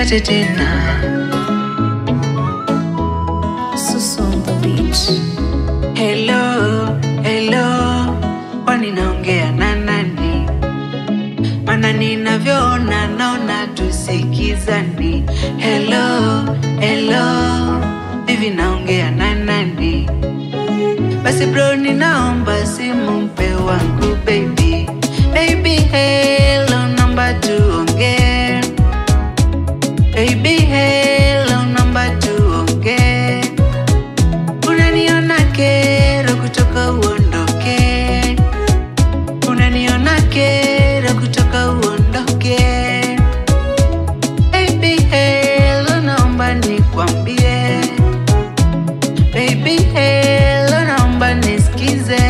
nipate tena. Susu on the beach. Hello, hello, kwani naongea na nani? Mana ninavyoona naona tusikizani. Hello, hello, hivi naongea na nani? Basi bro, ninaomba simu mpe wangu baby. Baby, hello, namba tuongee. Baby, hello, namba tuongee. Unaniona kero kutoka uondoke, unaniona kero kutoka uondoke. Baby, hello, naomba nikwambie. Baby, hello, naomba nisikize.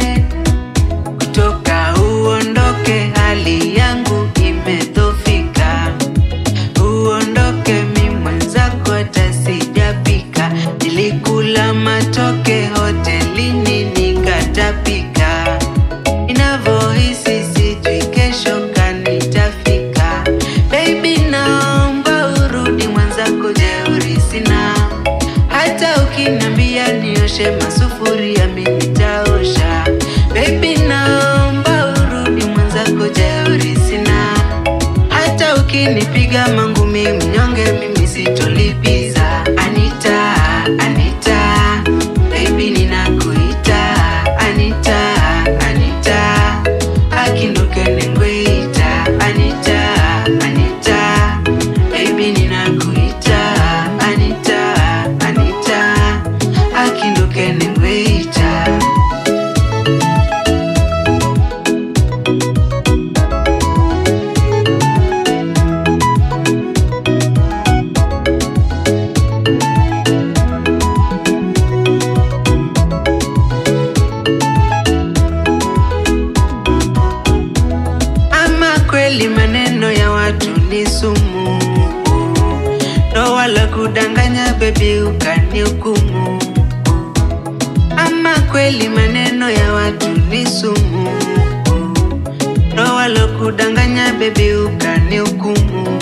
Kutoka uondoke, hali yangu imedhofika. Uondoke, mi mwenzako hata sijapika. Nilikula matoke hotelini nikatapika. Inavyohisi sijui kesho kanitafika. Baby, naomba urudi mwenzako, jeuri sina. Hata ukiniambia nioshe masufuria mi nitaosha. Baby, naomba urudi mwenzako, jeuri sina. Hata ukinipiga mangumi mnyonge, mimi sitolipiza. Anita, Anita, baby ninakuita. Anita, Anita, akinduke nengweita. Anita, Anita, baby ninakuita. Anita, Anita, akinduke nengweita. Ama kweli maneno ya watu ni sumu, ndo wala kudanganya bebi ukanihukumu. Ama kweli maneno ya watu ni sumu, ndo wala kudanganya bebi ukanihukumu.